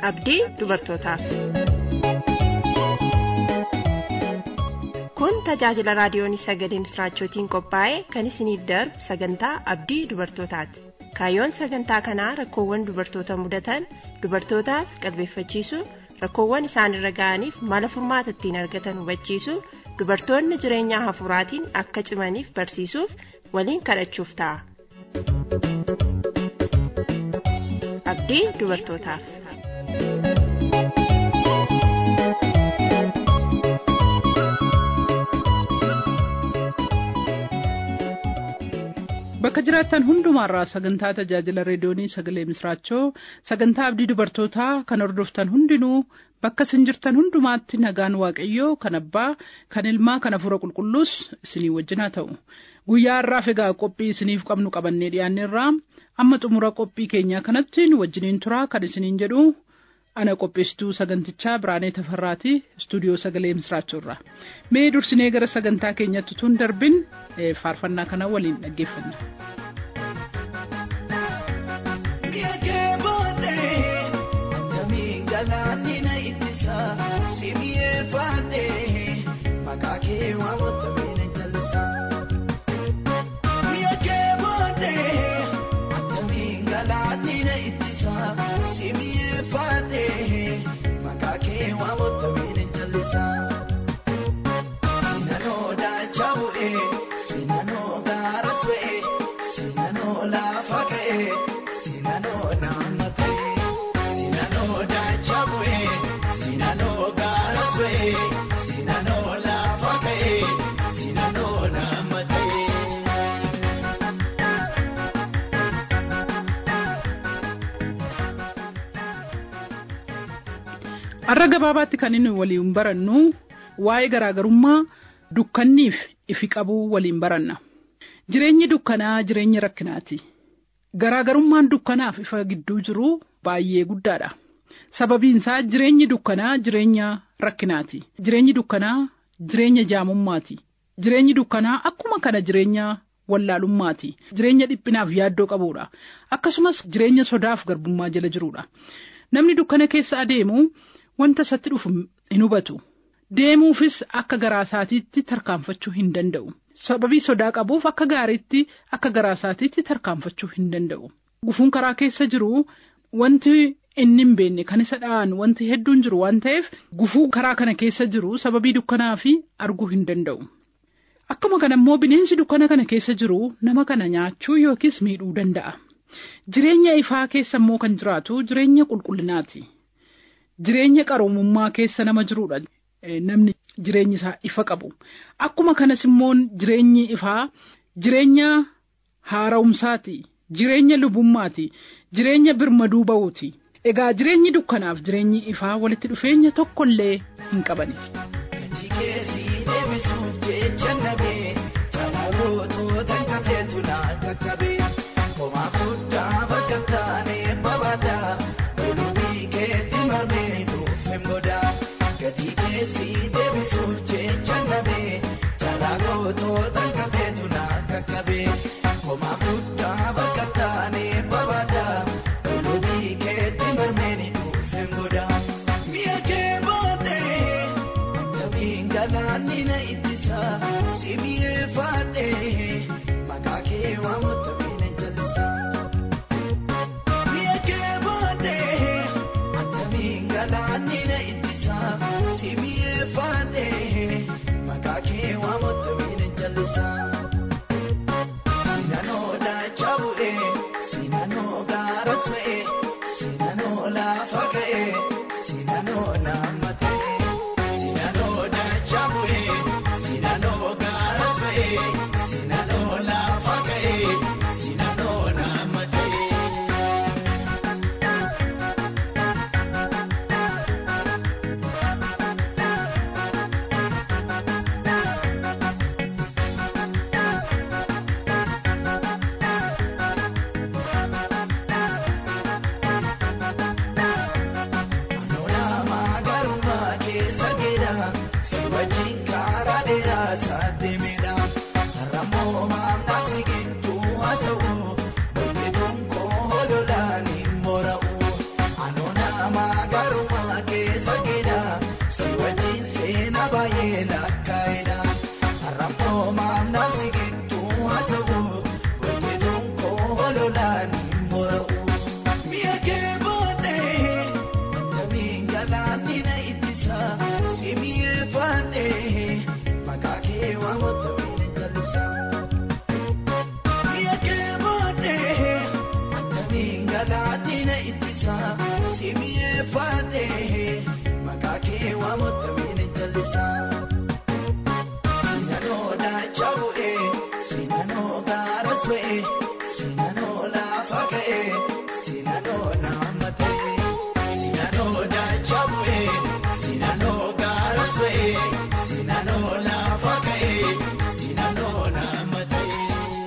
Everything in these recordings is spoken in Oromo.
abdii dubartootaaf. kun tajaajila raadiyoon sagalee misraachootiin qophaa'e kan isiniif darbu sagantaa abdii dubartootaati kaayyoon sagantaa kanaa rakkoowwan dubartoota mudatan dubartootaaf qalbeeffachiisuu rakkoowwan isaanirra ga'aniif mala furmaata ittiin argatan hubachiisuu dubartoonni jireenya hafuuraatiin akka cimaniif barsiisuuf waliin kadhachuuf ta'a. abdii dubartootaaf. bakka jiraattan hundumaarraa sagantaa tajaajila reediyoonii sagalee misraachoo sagantaa abdii dubartootaa kan hordoftan hundinuu bakka isin jirtan hundumaatti nagaan waaqayyoo kan abbaa kan ilmaa kan hafuura qulqulluus isinii wajjin haa ta'u guyyaa har'aaf egaa qophii isiniif qabnu qabannee dhiyaanneerraa amma xumura qophii keenyaa kanatti nu wajjiniin turaa kan isiniin jedhu ana qopheessituu sagantichaa biraanee tafarraatii istuudiyoo sagalee misraachoorraa mee dursinee gara sagantaa keenyatti tun darbin faarfannaa kana waliin dhaggeeffanna. har'a gabaabaatti kan inni waliin barannu waa'ee garaagarummaa dukkanniif ifi qabuu waliin baranna jireenyi dukkanaa jireenya rakkinaati garaagarummaan dukkanaaf ifa gidduu jiru baay'ee guddaadha sababiin isaa jireenyi dukkanaa jireenya rakkinaati jireenyi dukkanaa jireenya jaamummaati jireenyi dukkanaa akkuma kana jireenya wallaalummaati jireenya dhiphinaaf yaaddoo qabuudha akkasumas jireenya sodaaf garbummaa jala jiruudha namni dukkana keessa adeemu wanta isatti dhufu hin hubatu deemuufis akka garaa isaatiitti tarkaanfachuu hin danda'u sababii sodaa qabuuf akka gaariitti akka garaa isaatiitti tarkaanfachuu hin danda'u gufuun karaa keessa jiru wanti inni hin beekne kan isa dha'an wanti hedduun jiru waan ta'eef gufuu karaa kana keessa jiru sababii dukkanaa fi arguu hin danda'u. Akkuma kana immoo bineensi dukkana kana keessa jiru nama kana nyaachuu yookiis miidhuu danda'a. Jireenya ifaa keessa immoo kan jiraatu jireenya qulqullinaati. Jireenya qaroomummaa keessa nama jirudha. Namni jireenyi isaa ifa qabu. Akkuma kanas immoo jireenyi ifaa jireenya haara'umsaati. Jireenya lubummaati. Jireenya birmaduu ba'uuti. Egaa jireenyi dukkanaaf jireenyi ifaa walitti dhufeenya tokkollee hin qabani. Galaanina ittisa si mi'eeffadhe maqaa kee waammata. jaalalaatiin ittisa simiyee faatee maqaa kee waamotameen jallisa. Sinanoo daachaa bu'ee sinanoo gaara su'ee sinanoo laafa ga'ee sinanoo naama ta'ee sinanoo daachaa bu'ee sinanoo gaara su'ee sinanoo laafa ga'ee sinanoo naama ta'ee.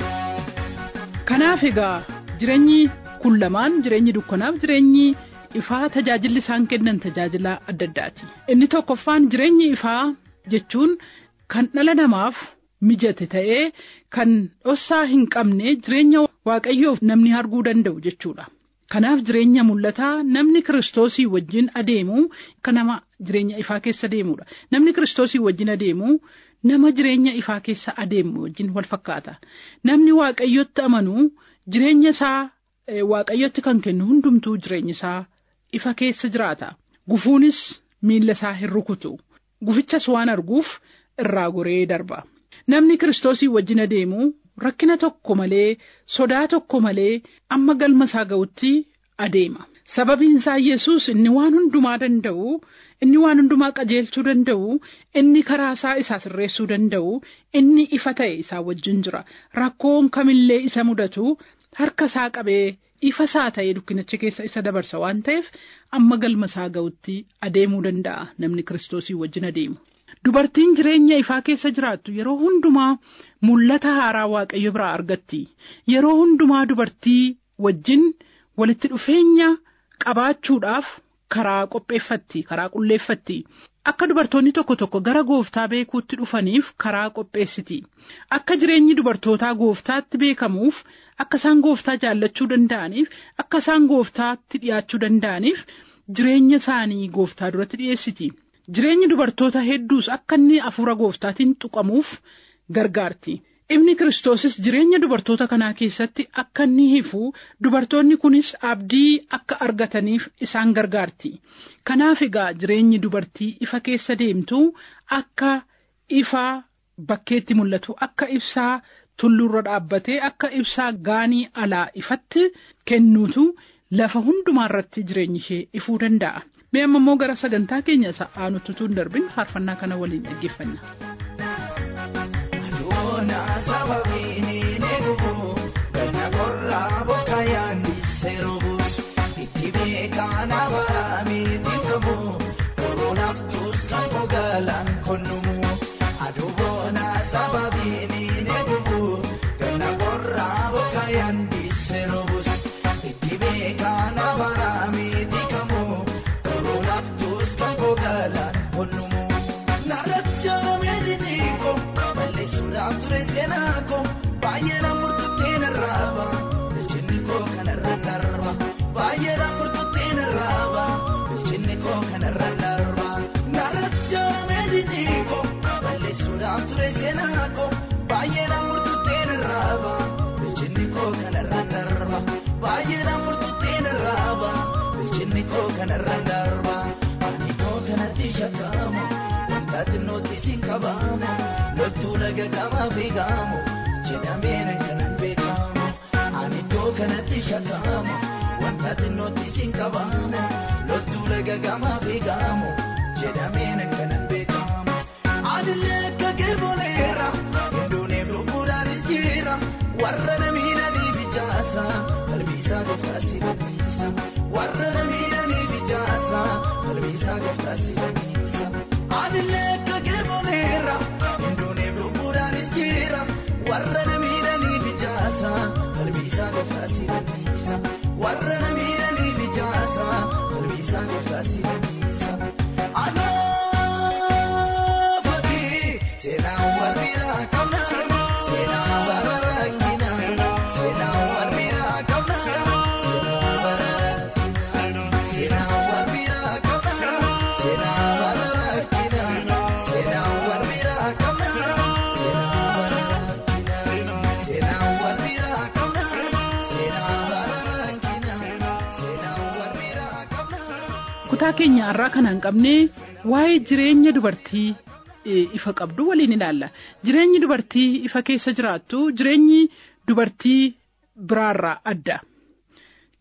Kanaaf egaa jireenyi kun lamaan jireenyi dukkanaaf jireenyi ifaa tajaajilli isaan kennan tajaajila adda addaati. Inni tokkoffaan jireenyi ifaa jechuun kan dhala namaaf mijate ta'ee kan dhossaa hin qabne jireenya waaqayyoof namni arguu danda'u jechuudha. Kanaaf jireenya mul'ataa namni kiristoosii wajjin adeemu kan nama jireenya ifaa keessa deemudha. Namni kiristoosii wajjin adeemu nama jireenya ifaa keessa adeemu wajjin wal fakkaata. Namni waaqayyotti amanu jireenya isaa eh, waaqayyotti kan kennu hundumtuu jireenya isaa ifa keessa jiraata. Gufuunis miilla isaa hin rukutu. Gufichas waan arguuf irraa goree darba. Namni kiristoosii wajjin adeemu rakkina tokko malee sodaa tokko malee amma galma isaa ga'utti adeema. Sababiin isaa Yesuus inni waan hundumaa danda'u, inni waan hundumaa qajeelchuu danda'u, inni karaa isaa isaa sirreessuu danda'u, inni ifa ta'e isaa wajjin jira. Rakkoon kamillee isa mudatu harka isaa qabee ifa isaa ta'ee dukkanicha keessa isa dabarsa waan ta'eef amma galma isaa ga'utti adeemuu danda'a namni kiristoosii wajjin adeemu. Dubartiin jireenya ifaa keessa jiraattu yeroo hundumaa mul'ata haaraa waaqayyo biraa argatti. Yeroo hundumaa dubartii wajjin walitti dhufeenya qabaachuudhaaf karaa qopheeffatti, karaa qulleeffatti. Akka dubartoonni tokko tokko gara gooftaa beekuutti dhufaniif karaa qopheessiti. Akka jireenyi dubartootaa gooftaatti beekamuuf, akka isaan gooftaa jaallachuu danda'aniif, akka isaan gooftaatti dhiyaachuu danda'aniif jireenya isaanii gooftaa duratti dhiyeessiti. Jireenyi dubartoota hedduus akka inni hafuura gooftaatiin tuqamuuf gargaarti. Ibni Kiristoosis jireenya dubartoota kanaa keessatti akka inni hifu dubartoonni kunis abdii akka argataniif isaan gargaarti. Kanaaf egaa jireenyi dubartii ifa keessa deemtu akka ifa bakkeetti mul'atu akka ibsaa tulluurra dhaabbatee akka ibsaa gaanii alaa ifatti kennuutu lafa hundumaa irratti jireenyi ishee ifuu danda'a. Mee amma immoo gara sagantaa keenya isa aanutti utuu hin darbin faarfannaa kana waliin dhaggeeffanna. Adoona sababiin eegubu ganna qorraa bokka yaandisee robu itti beekaan abaamiitiin qabu koronaaf tuuskan fogaalaan konnumu adoona sababiin eegubu ganna qorraa bokka yaandisee robus itti beekaan abaamiitiin qabu koronaaf tuuskan fogaalaan konnumu. Narracha meediniiko balleessuudhaaf ture seenaako baay'ee namootatti narraaba bilchinni koo kanarra darba baay'ee namootatti narraaba bilchinni koo kanarra darba. Narracha meediniiko balleessuudhaaf ture seenaako baay'ee namootatti narraaba bilchinni koo kanarra darba baay'ee namootatti narraaba bilchinni koo kanarra darba. Ani koo kanatti shakkamu. Wantaati nuti siin qabamu loltuu laga qamaa fiigamu jedhameen kanan beekamu ani iddoo kanatti shakkamu wantaati nuti siin qabamu loltuu laga qamaa fiigamu jedhameen kanan beekamu adillee akka geeboleera hinduuneef lubbuudhaan jira warra namiidhaniif ijaasa qalbiisaa gooftaa si badiisa warra namiidhaniif ijaasa qalbiisaa gooftaa si badiisa. Adillee akka geeboleera hinduuneef lubbuudhaan jira warra namiidhaniif ijaasa qalbiisaa gooftaa si badiisa warra namiidhaniif ijaasa qalbiisaa gooftaa si badiisa. Anaafati seenaan warriidhaa qabna seenaan warra rakkina seenaan warriidhaa qabna seenaan warra rakkina seenaan warriidhaa qabna seenaan warra rakkina seenaan warriidhaa qabna seenaan warra rakkina seenaan warriidhaa qabna seenaan warra rakkina seenaan warriidhaa qabna. Kutaa keenya har'aa kana hin qabne waa'ee jireenya dubartii eh, ifa qabdu waliin ilaalla. Jireenyi dubartii ifa keessa jiraattu jireenyi dubartii biraarraa adda.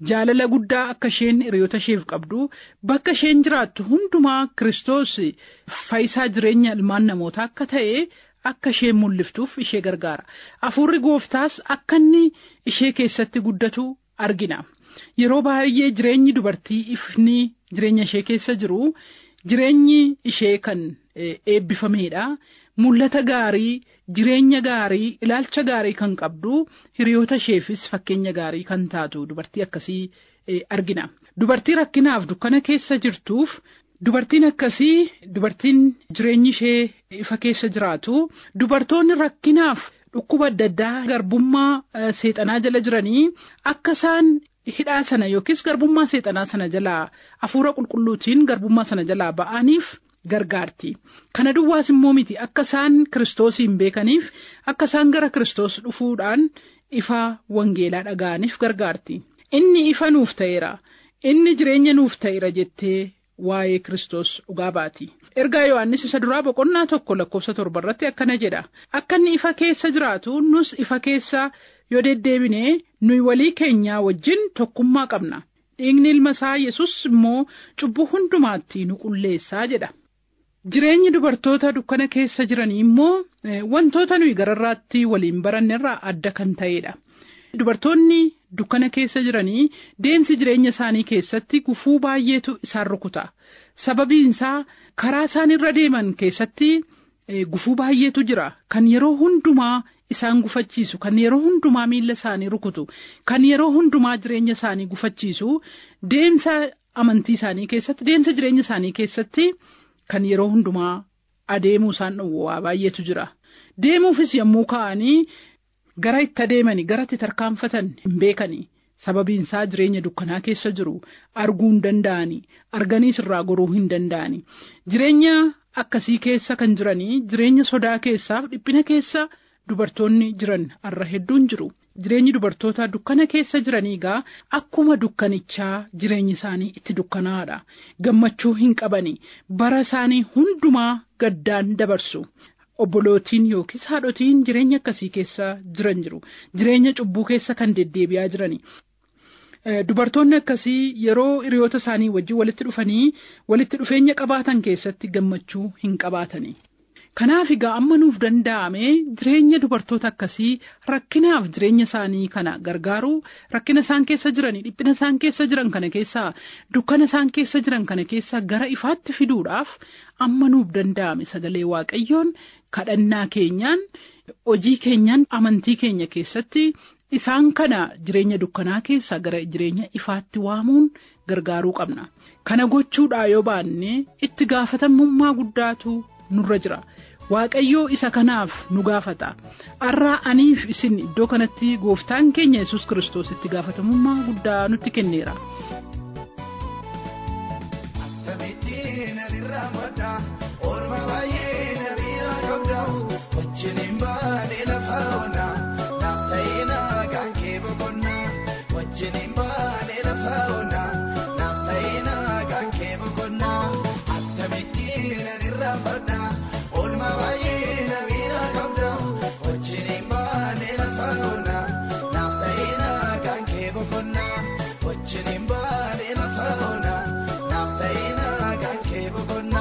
jaalala guddaa akka isheen hiriyoota isheef qabdu bakka isheen jiraattu hundumaa Kiristoos faayisaa jireenya ilmaan namootaa akka ta'e akka isheen mul'iftuuf ishee gargaara. Hafuurri gooftaas akka inni ishee keessatti guddatu argina. Yeroo baay'ee jireenyi dubartii ifni jireenya ishee keessa jiru jireenyi ishee kan eebbifameedha. Mul'ata gaarii, jireenya gaarii, ilaalcha gaarii kan qabdu hiriyoota isheefis fakkeenya gaarii kan taatu dubartii akkasii argina. Dubartii rakkinaaf dukkana keessa jirtuuf dubartiin akkasii dubartiin jireenyi ishee ifa keessa jiraatu dubartoonni rakkinaaf dhukkuba adda addaa garbummaa seexanaa jala jiranii akka isaan hidhaa sana yookiis garbummaa seexanaa sana jalaa hafuura qulqulluutiin garbummaa sana jalaa ba'aniif gargaarti. Kana duwwaas immoo miti akka isaan kiristoosiin beekaniif akka isaan gara kiristoos dhufuudhaan ifa wangeelaa dhaga'aniif gargaarti. Inni ifa nuuf ta'eera. Inni jireenya nuuf ta'eera jettee waa'ee kiristoos dhugaa baati. Ergaa Yohaannis isa duraa boqonnaa tokko lakkoofsa torba irratti akkana jedha. Akka inni ifa keessa jiraatu nus ifa keessa yoo deddeebine nuyi walii keenyaa wajjin tokkummaa qabna. Dhiigni ilma isaa Yesus immoo cubbuu hundumaatti nu qulleessaa jedha. Jireenyi dubartoota dukkana keessa jiranii immoo wantoota nuyi gararraatti waliin barannerraa adda kan ta'edha. Dubartoonni dukkana keessa jiranii deemsi jireenya isaanii keessatti gufuu baay'eetu isaan rukuta. Sababiin isaa karaa isaan irra deeman keessatti gufuu baay'eetu jira. Kan yeroo hundumaa isaan gufachiisu, kan yeroo hundumaa miilla isaanii rukutu, kan yeroo hundumaa jireenya isaanii gufachiisu, deemsa amantii isaanii keessatti, deemsa jireenya isaanii keessatti kan yeroo hundumaa adeemuu isaan dhowwaa baay'eetu jira. Deemuufis yommuu ka'anii gara itti adeemanii gara itti tarkaanfatan hin beekanii sababiin isaa jireenya dukkanaa keessa jiru arguu hin danda'anii arganiis irraa goruu hin danda'anii jireenya akkasii keessa kan jiranii jireenya sodaa keessaaf dhiphina keessa dubartoonni jiran har'a hedduun jiru. Jireenyi dubartoota dukkana keessa jiranii gaa akkuma dukkanichaa jireenyi isaanii itti dukkanaadha. Gammachuu hin qabani. Bara isaanii hundumaa gaddaan dabarsu. Obbolootiin yookiis haadhotiin jireenya akkasii keessa jiran jiru. Jireenya cubbuu keessa kan deddeebi'aa jirani. Dubartoonni akkasii yeroo hiriyoota isaanii wajjin walitti dhufanii walitti dhufeenya qabaatan keessatti gammachuu hin qabaatani. Kanaaf egaa amma nuuf danda'ame jireenya dubartoota akkasii rakkinaaf jireenya isaanii kana gargaaru rakkina isaan keessa jiranii dhiphina isaan keessa jiran kana keessaa dukkana isaan keessa jiran kana keessaa gara ifaatti fiduudhaaf amma nuuf danda'ame sagalee waaqayyoon kadhannaa keenyaan hojii keenyaan amantii keenya keessatti isaan kana jireenya dukkanaa keessaa gara jireenya ifaatti waamuun gargaaruu qabna. Kana gochuudhaa yoo baanne itti gaafatamummaa guddaatu nurra jira. Waaqayyoo isa kanaaf nu gaafata. Har'aa aniif isin iddoo kanatti gooftaan keenya yesus Kiristoos itti gaafatamummaa guddaa nutti kenneera. Akkamittiin alirraa madda oolma baay'ee na bira qabda wajjiniin baadhee lafa ona naaf ta'ee naagaan kee boqonna wajjiniin baadhee lafa ona naaf ta'ee naagaan kee boqonna akkamittiin alirraa madda oolma baay'ee na bira qabda wajjiniin baadhee lafa ona naaf ta'ee naagaan kee boqonna wajjiniin baadhee lafa ona naaf ta'ee naagaan kee boqonna.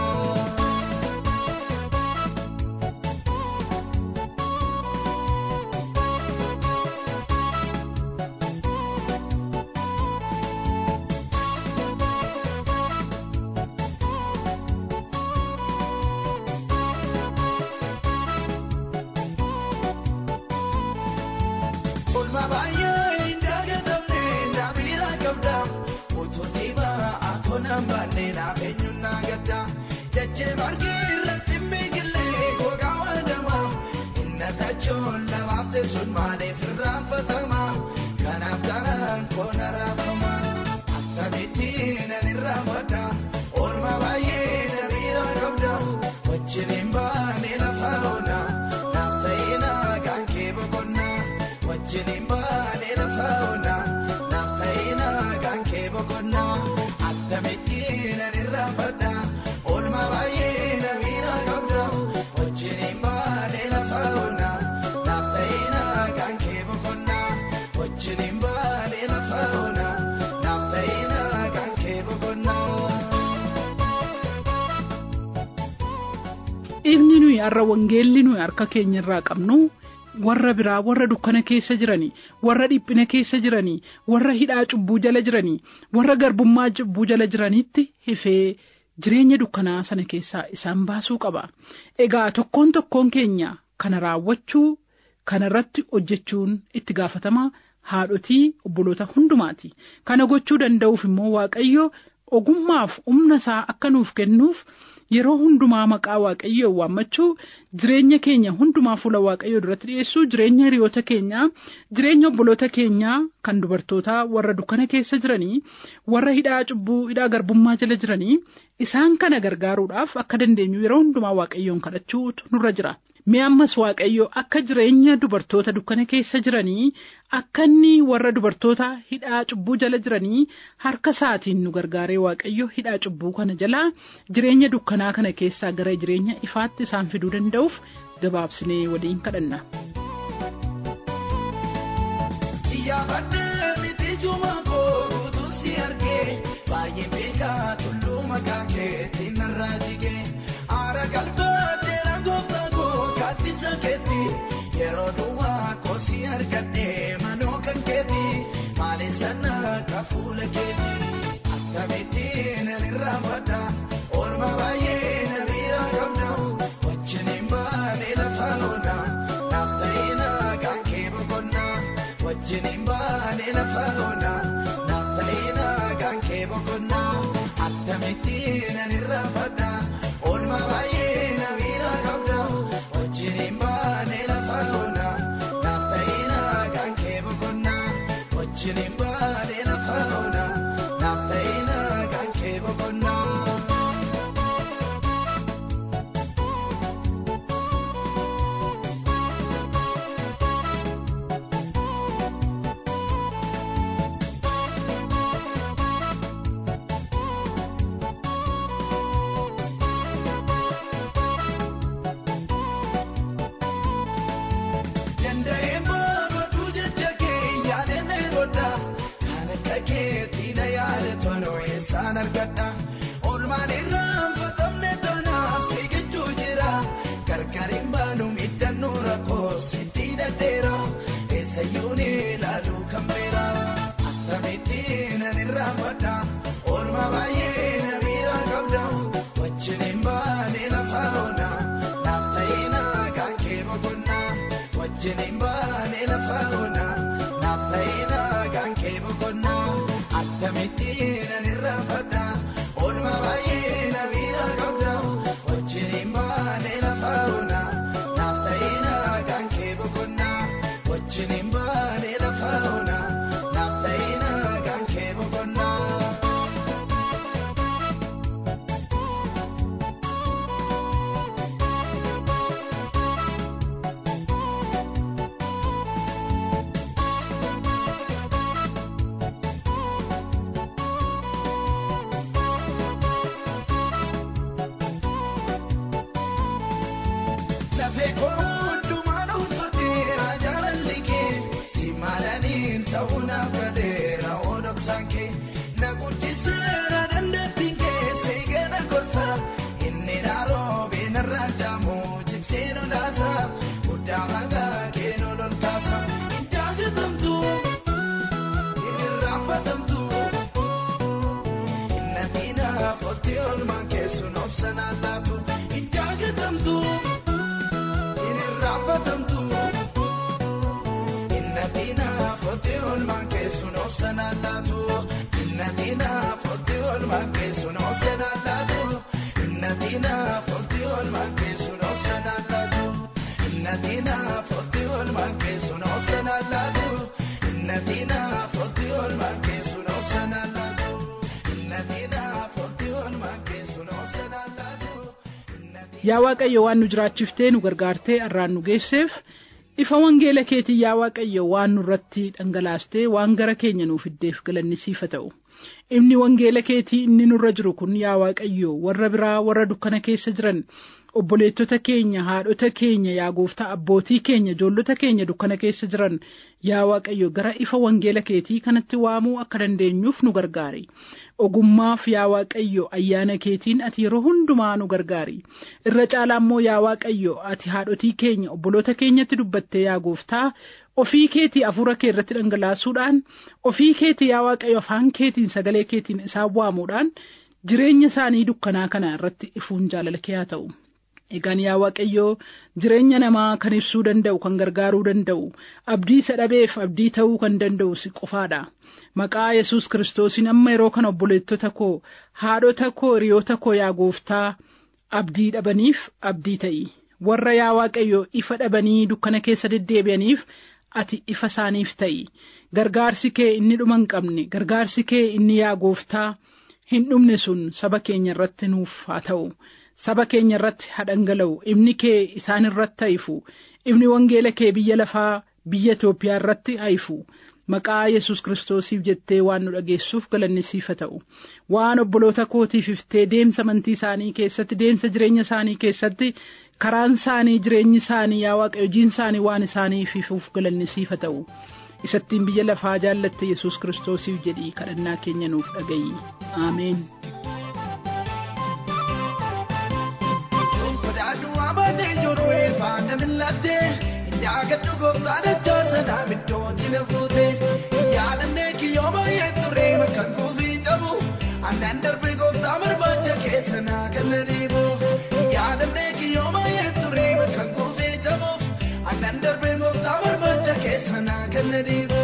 Olma baay'ee hin dagatamne na bira qabda utuu dhiibaa akoonaan baanne naaf eenyuun na gadda dachee margee irratti miigilee gogaa waadama inna tachoon lamaaf teessuun maaliif irraanfatama kanaaf garaan koona raafama akkamittiin ani irraanfadha olma baay'ee na bira qabda wajjiniin baane lafa oona naaf ta'ee naagaan kee boqonnaa. wajjiniin baanee lafa ona naaf ta'ee naagaan kee boqonnaa akkamittiin ani irraanfadha oolma baay'ee na bira qabda wajjiniin baanee lafa ona naaf ta'ee naagaan kee boqonnaa wajjiniin baanee lafa ona ifni nuyi har'a wangeelli nuyi harka keenya irraa qabnu warra biraa warra dukkana keessa jiranii warra dhiphina keessa jiranii warra hidhaa cubbuu jala jiranii warra garbummaa cubbuu jala jiranitti hifee jireenya dukkanaa sana keessaa isaan baasuu qaba. Egaa tokkoon tokkoon keenya kana raawwachuu kana irratti hojjechuun itti gaafatama haadhotii obboloota hundumaati. Kana gochuu danda'uuf immoo Waaqayyo ogummaaf humna isaa akka nuuf kennuuf yeroo hundumaa maqaa waaqayyoo waammachuu jireenya keenya hundumaa fuula waaqayyoo duratti dhiyeessuu jireenya hiriyoota keenyaa jireenya obboloota keenyaa kan dubartootaa warra dukkana keessa jiranii warra hidhaa cubbuu hidhaa garbummaa jala jiranii isaan kana gargaaruudhaaf akka dandeenyu yeroo hundumaa waaqayyoon kadhachuutu nurra jira. Mee ammas waaqayyo akka jireenya dubartoota dukkana keessa jiranii akka inni warra dubartoota hidhaa cubbuu jala jiranii harka isaatiin nu gargaaree waaqayyo hidhaa cubbuu kana jalaa jireenya dukkanaa kana keessaa gara jireenya ifaatti isaan fiduu danda'uuf gabaabsinee waliin kadhanna. Iyyaafadhee miti juma kootu si argee baay'ee beekaa tulluu maqaa keetiin narraa jigee aara galfatee rangooftaa koo kaattisa keetti yeroo duwwaa koo si argadhee manoo kan keetti maali sana ka fuula keetti akkamitti nan irraa madda oolma baay'ee na miira qabda wajjiniin baanee lafa loona naaf ta'ina kan kee boqonnaa. wajjiniin baanee lafa loona naaf ta'ina kan kee boqonnaa akkamitti nan irraa fadha oolma baay'ee na miira qabda wajjiniin baanee lafa loona naaf ta'ina kan kee boqonnaa wajjiniin baanee lafa loona naaf ta'ina kan kee boqonnaa. Danda'een boqotuu jecha kee yaadannee godha. Kan akka keetti na yaada toloo eessaan argadha. Oolmaan irraan fatamne tanaaf sigichuu jira. Gargariin baanu miidhannoo rakkoo sitti daddeera. Eessayyuu ni ilaalu kan beera. Akkamitti nan irraa fadha. Oolmaa baay'ee na miira qabda. Wajjiniin baanee lafa loona. Naaf ta'ina kan kee boqonnaa. wajjiniin baanee lafa loona naaf ta'ina kan kee boqonnaa akkamitti nan irraa fadha oolma baay'ee na miira qabda wajjiniin baanee lafa loona naaf ta'ina kan kee boqonnaa wajjiniin baanee lafa loona naaf ta'ina kan kee boqonnaa. Lafee koo hundumaan uffateera jaalalli kee si maalaniin ta'uu naaf galeera odoksaan kee na guddiseera dandeettiin kee seegana gorsa inni naaroobe narraa jaamu jiksee nu laasa guddaa maqaa kee nu lolkaasa hin jaalatamtu hin irraanfatamtu hin natiina fotti olmaan keessuun obsanaan laatu hin jaalatamtu. irraanfatamtu innatina fotti olmaan keessuun obsanaan laatu innatina fotti olmaan keessuun obsanaan laatu innatina fotti olmaan keessuun obsanaan laatu innatina fotti olmaan keessuun obsanaan laatu innatina fotti olmaan keessuun obsanaan laatu innatina fotti olmaan keessuun obsanaan laatu innatina. Yaa Waaqayyo waan nu jiraachiftee nu gargaartee har'aan nu geesseef ifa wangeela keetii yaa Waaqayyo waan nurratti dhangalaastee waan gara keenya nuuf fiddeef galanni siif haa ta'u. Ifni wangeela keetii inni nurra jiru kun yaa Waaqayyo warra biraa warra dukkana keessa jiran obboleettota keenya haadhota keenya yaa gooftaa abbootii keenya ijoollota keenya dukkana keessa jiran yaa waaqayyo gara ifa wangeela keetii kanatti waamuu akka dandeenyuuf nu gargaari ogummaaf yaa waaqayyo ayyaana keetiin ati yeroo hundumaa nu gargaari irra caalaa immoo yaa waaqayyo ati haadhotii keenya obboloota keenyatti dubbattee yaa gooftaa ofii keetii afuura kee irratti dhangalaasuudhaan ofii keetii yaa waaqayyo afaan keetiin sagalee keetiin isaan waamuudhaan jireenya isaanii dukkanaa kana irratti ifuun jaalala kee haa ta'u. Egaan yaa Waaqayyoo jireenya namaa kan ibsuu danda'u kan gargaaruu danda'u abdii isa dhabeef abdii ta'uu kan danda'u si qofaadha. Maqaa Yesuus Kiristoosiin amma yeroo kana obboleettota koo haadhota koo hiriyoota koo yaa gooftaa abdii dhabaniif abdii ta'i. Warra yaa Waaqayyoo ifa dhabanii dukkana keessa deddeebi'aniif ati ifa isaaniif ta'i. Gargaarsi kee inni dhuma hin qabne gargaarsi kee inni yaa gooftaa hin dhumne sun saba keenya irratti nuuf haa ta'u. saba keenya irratti haa dhangala'u ibni kee isaan irratti haifu ibni wangeela kee biyya lafaa biyya Itoophiyaa irratti haifu maqaa Yesuus Kiristoosiif jettee waan nu dhageessuuf galanni siif haa ta'u waan obboloota kootiif iftee deemsa amantii isaanii keessatti deemsa jireenya isaanii keessatti karaan isaanii jireenyi isaanii yaa waaqayyo hojiin isaanii waan isaaniif ifuuf galanni siif haa ta'u isattiin biyya lafaa jaallatte Yesuus Kiristoosiif jedhii kadhannaa keenya nuuf dhagayi Ameen. faana millatte jaagadhu gooftaan achaasana middooti na fuute yaadannee kiyyoo baay'ee ture bakka kuufii cabu annaan darbe gooftaa barbaacha keessa naa kenna dhiibu yaadannee kiyyoo baay'ee ture bakka kuufii cabu annaan darbe gooftaa barbaacha keessa naa kenna dhiibu.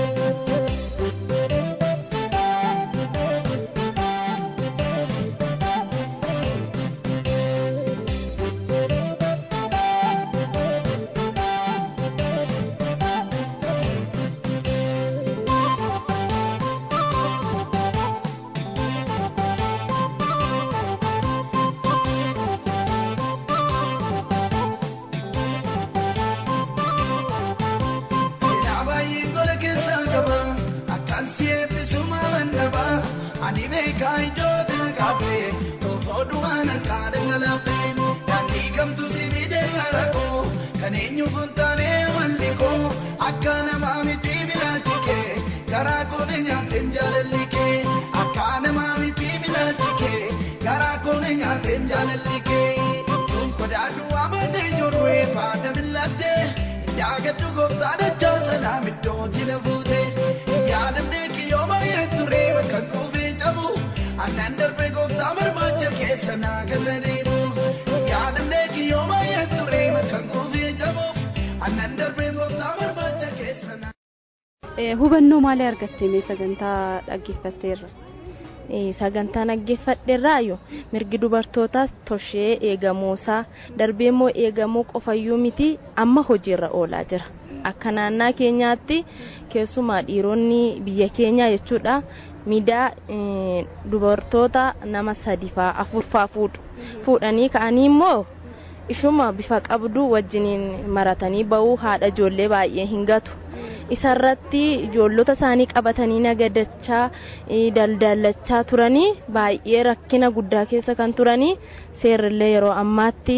Jaagadhu gooftaan achaasana middooti na fuute yaadannee kiyyoo baay'ee ture bakka kuufii cabu annaan darbe gooftaa barbaacha keessa naa kenna dhiibu yaadannee kiyyoo baay'ee ture bakka kuufii cabu annaan darbe gooftaa barbaacha keessa naa. Hubannoo maalii argattee sagantaa dhaggeeffatteerra? sagantaa dhaggeeffadheerraayo mirgi dubartootaas toshee eegamuusaa darbee immoo eegamuu qofayyuu miti amma hojiirra oolaa jira akka naannaa keenyaatti keessumaa dhiironni biyya keenyaa jechuudha miidaa dubartoota nama sadi faa afur faa fuudhu fuudhanii ka'anii immoo ishuma bifa qabdu wajjiniin maratanii ba'uu haadha ijoollee baay'ee hin gatu. isarratti ijoollota isaanii qabatanii nagadachaa daldalachaa turanii baay'ee rakkina guddaa keessa kan turanii seerrillee yeroo ammaatti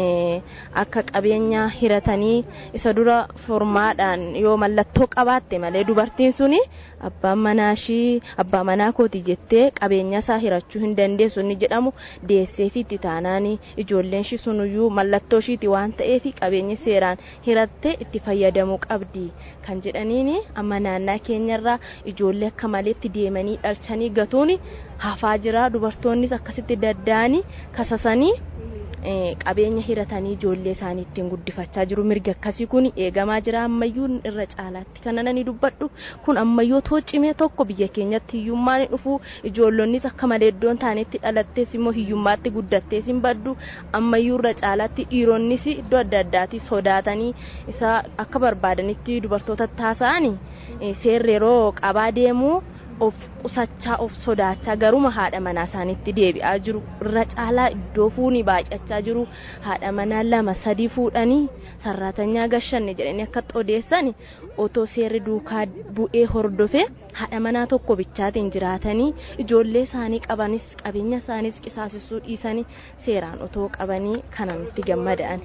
akka qabeenya hiratanii isa dura formaadhaan yoo mallattoo qabaatte malee dubartiin suni abbaan manaashii abbaa manaa kooti jettee qabeenya isaa hirachuu hin dandeessu inni jedhamu deessee fi itti taanaanii ijoolleen shi sunuyyuu mallattoo ishiiti waan ta'eef qabeenyi seeraan hirattee itti fayyadamuu qabdi kan jedhaniini amma naannaa keenyarraa ijoollee akka maleetti deemanii dhalchanii gatuun hafaa jira dubartoonnis akkasitti dadda'anii kasasanii qabeenya hiratanii ijoollee isaanii ittiin guddifachaa jiru mirgi akkasii kun eegamaa jira ammayyuu irra caalaatti kan ani dubbadhu kun ammayyuu toocimee tokko biyya keenyatti hiyyummaan dhufu ijoollonnis akka malee iddoon taanetti dhalattees immoo hiyyummaatti guddattees hin baddu ammayyuu irra caalaatti dhiironnis iddoo adda addaatti sodaatanii isa akka barbaadanitti dubartoota taasa'anii seerri yeroo qabaa deemuu of qusachaa of sodaachaa garuma haadha manaa isaaniitti deebi'aa jiru irra caalaa iddoo fuuni baay'achaa jiru haadha manaa lama sadii fuudhanii sarraatanyaa gashanne jedhanii akka odeessan otoo seerri duukaa bu'ee hordofee haadha manaa tokko bichaatiin jiraatanii ijoollee isaanii qabanis qabeenya isaaniis qisaasessuu dhiisanii seeraan otoo qabanii kana nutti gammada'an.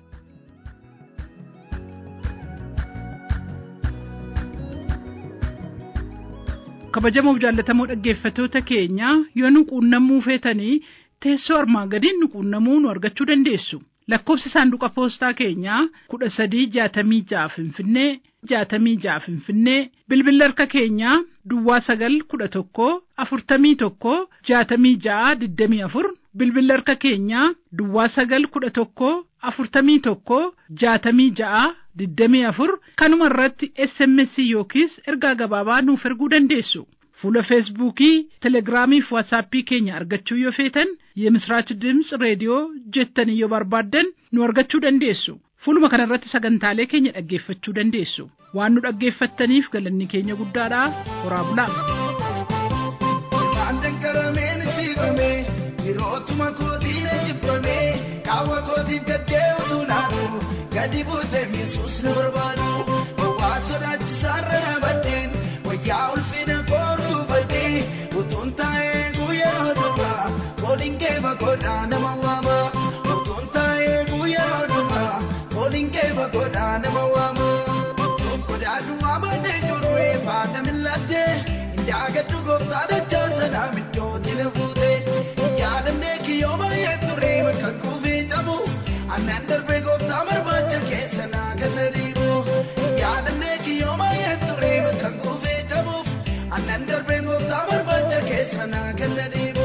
kabajamoo jaallatamoo dhaggeeffatoota keenya yoo nu quunnamuu feetanii teessoo armaan gadiin nu quunnamuu nu argachuu dandeessu. Lakkoofsi saanduqa poostaa keenyaa kudha sadii jaatamii ja'a Finfinnee jaatamii ja'a Finfinnee bilbilli harka keenyaa Duwwaa sagal kudha tokko afurtamii tokko jaatamii ja'a digdamii afur bilbilli harka keenyaa Duwwaa sagal kudha tokko afurtamii tokko jaatamii ja'a digdamii afur kanuma irratti SMS yookiis ergaa gabaabaa nuuf erguu dandeessu. fuula feesbuukii telegiraamii fi waatsaappii keenya argachuu yoo feetan የምስራች ድምፅ reediyoo jettanii yoo barbaaddan nu argachuu dandeessu fuuluma kanarratti sagantaalee keenya dhaggeeffachuu dandeessu waan nu dhaggeeffattaniif galanni keenya guddaadha horaa bulaa. Aannan qarameen siifame yerootuma kootiin jibbame qaawwa kootiin gaddee utuu naanu gadi buutee miisuus na barbaadu waa sodaachisaarra na baddeen wayyaa ulfina koortuu baddee utuun taa'ee guyyaa dhugaa kooliin kee bagoodhaa nama waama utuun taa'ee guyyaa dhugaa kooliin kee bagoodhaa nama waama godaadhu waamannee jirree faana millattee indaagadhu gooftaa dachaa sanaa middootiin fuutee yaadannee kiyyoo baay'ee turee bakka kuufee cabu annan darbee gooftaa barbaacha keessa naa kenna dhiibu yaadannee kiyyoo baay'ee turee bakka kuufee cabuuf annan darbee gooftaa barbaacha keessa naa kenna dhiibu.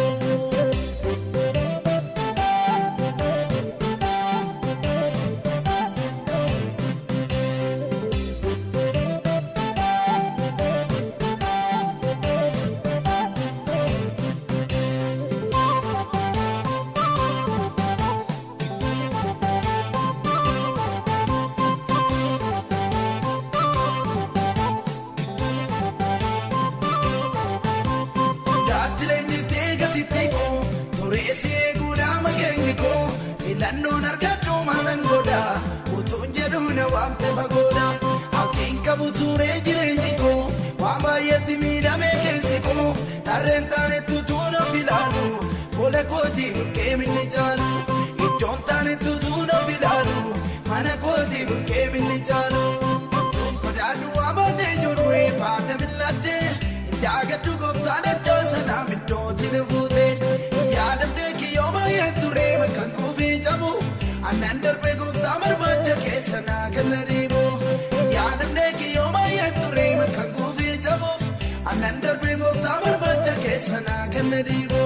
Daatileen jirtee gatitti koo tureessi eeguudhaa makeenyi koo filannoon argadhu maalan godha utuun jedhu na waamte fagooda hawqiin qabu turee jireenyi koo waan baay'eetti miidhamee keessi koo tarreen taanetu tuuna filaalu fuula kootii burqee minni caalu iddoon taanetu tuuna filaalu mana kootii burqee minni caalu godaadhu waa baatee jirree faana millattee Yaagaddu gooftaan ajjaa sanaa middootiin fuute yaadamtee kiyyoo baay'ee ture bakkan kuufii cabu annan darbee gooftaa barbaacha keessa naa kenna dhiibu yaadamtee kiyyoo baay'ee ture bakkan kuufii cabu annan darbee gooftaa barbaacha keessa naa kenna dhiibu.